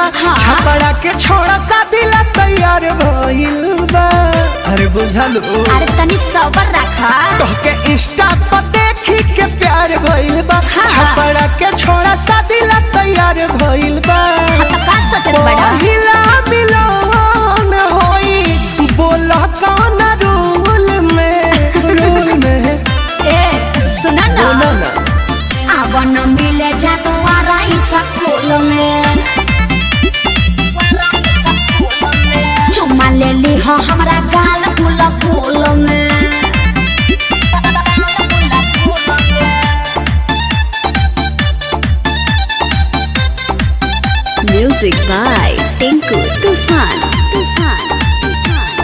बा हाँ। छपड़ा के छोड़ा शादी ला तैयार भइल बा अरे बुझल ओ अरे तनी सबर रखा तोहके इंस्टा पर देखी के प्यार भइल बा हाँ। छपड़ा के छोड़ा शादी ला तैयार भइल बा हाँ तो का सोचत बड़ा पहिला मिलन होई बोला कौन रूल में रूल में ए सुना ना बोला ना अब न मिले जा तो आराई स्कूल में चुम्मा ले ली हो हमरा गाल फूल फूल में Music by Tinku Tufan. Tufan. Tufan.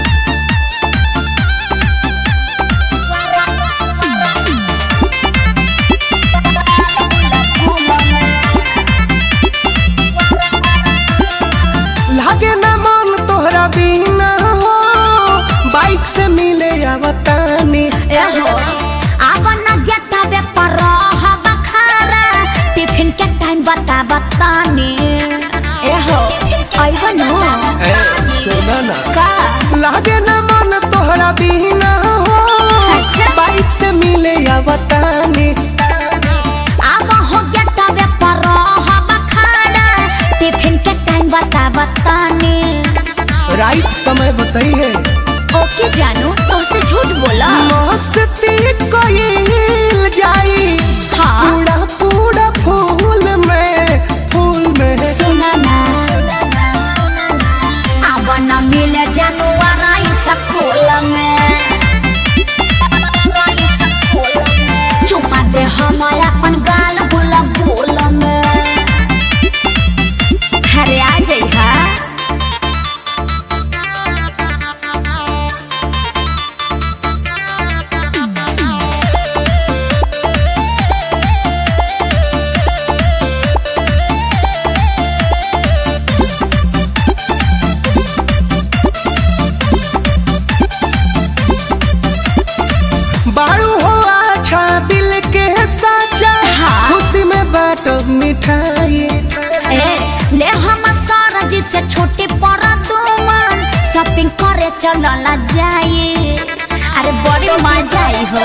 लागे ना मन तोहरा बिना हो बाइक से मिले आवतानी ए हो अब न गेता बे पर हब खारा टिफिन के टाइम बता बतानी ए हो आइबो न ए सुना ना का लागे ना मन तोहरा बिना हो अच्छा। बाइक से मिले आवतानी अब हो गेता बे पर हब खारा टिफिन के टाइम बता बतानी राइट समय बताइए ओके जानू तुमसे झूठ बोला मस्ती कोईल जाई हाँ पूरा पूरा फूल में फूल में सुना ना अब न मिले जानवर स्कूल में चुपा दे हमारा अपन गाल बुल बुल में अरे आ जाइ हा बारू हो अच्छा दिल के साचा हाँ। खुशी में बाटो मिठाई ए ले हम सारा जी से छोटे पर तुमन शॉपिंग करे चलला जाए अरे बड़ी मजा आई हो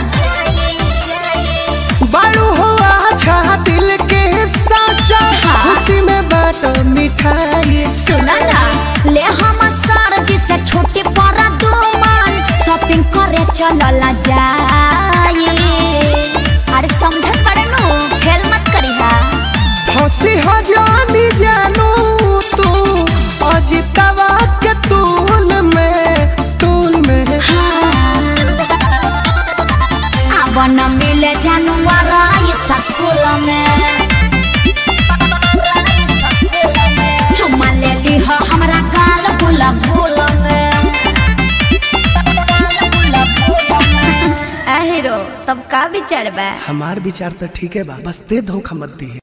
बारू हो अच्छा दिल के साचा हाँ। खुशी में बाटो मिठाई सुना ना ले हम सारा जी से छोटे पर तुमन शॉपिंग करे चलला जाए अरे समझ पड़े नु फेल मत करी हा हंसी हजानी जानू तू अजितवा के तूल में तूल में अब न मिले जानवर स्कूल में चुम्मा ले ली हो हमरा गाल फूल फूल में हीरो तब का विचार बा हमार विचार तो ठीक है बा बस दे धोखा मत दी